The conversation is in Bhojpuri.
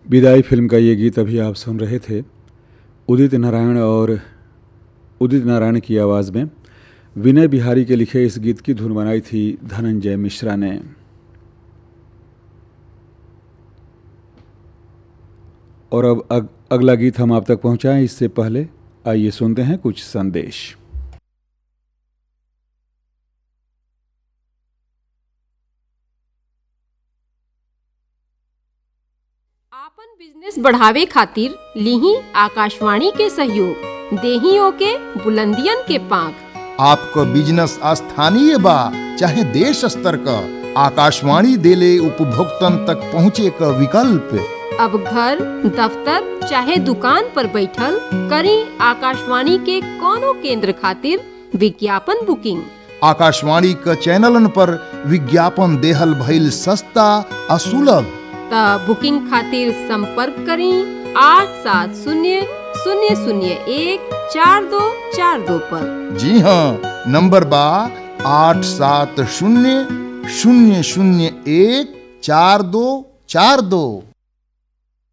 विदाई फिल्म का ये गीत अभी आप सुन रहे थे उदित नारायण और उदित नारायण की आवाज़ में विनय बिहारी के लिखे इस गीत की धुन बनाई थी धनंजय मिश्रा ने और अब अग, अगला गीत हम आप तक पहुंचाएं इससे पहले आइए सुनते हैं कुछ संदेश आपन बिजनेस बढ़ावे खातिर लीही आकाशवाणी के सहयोग देही ओके बुलंदियन के पांख आपको बिजनेस स्थानीय बा चाहे देश स्तर का आकाशवाणी देले उपभोक्तन तक पहुँचे का विकल्प अब घर दफ्तर चाहे दुकान पर बैठल करी आकाशवाणी के कोनो केंद्र खातिर विज्ञापन बुकिंग आकाशवाणी का चैनलन पर विज्ञापन देहल भइल सस्ता आ सुलभ त बुकिंग खातिर संपर्क करी आठ सात शून्य शून्य शून्य एक चार दो चार दो पर जी हाँ नंबर बा आठ सात शून्य शून्य शून्य एक चार दो चार दो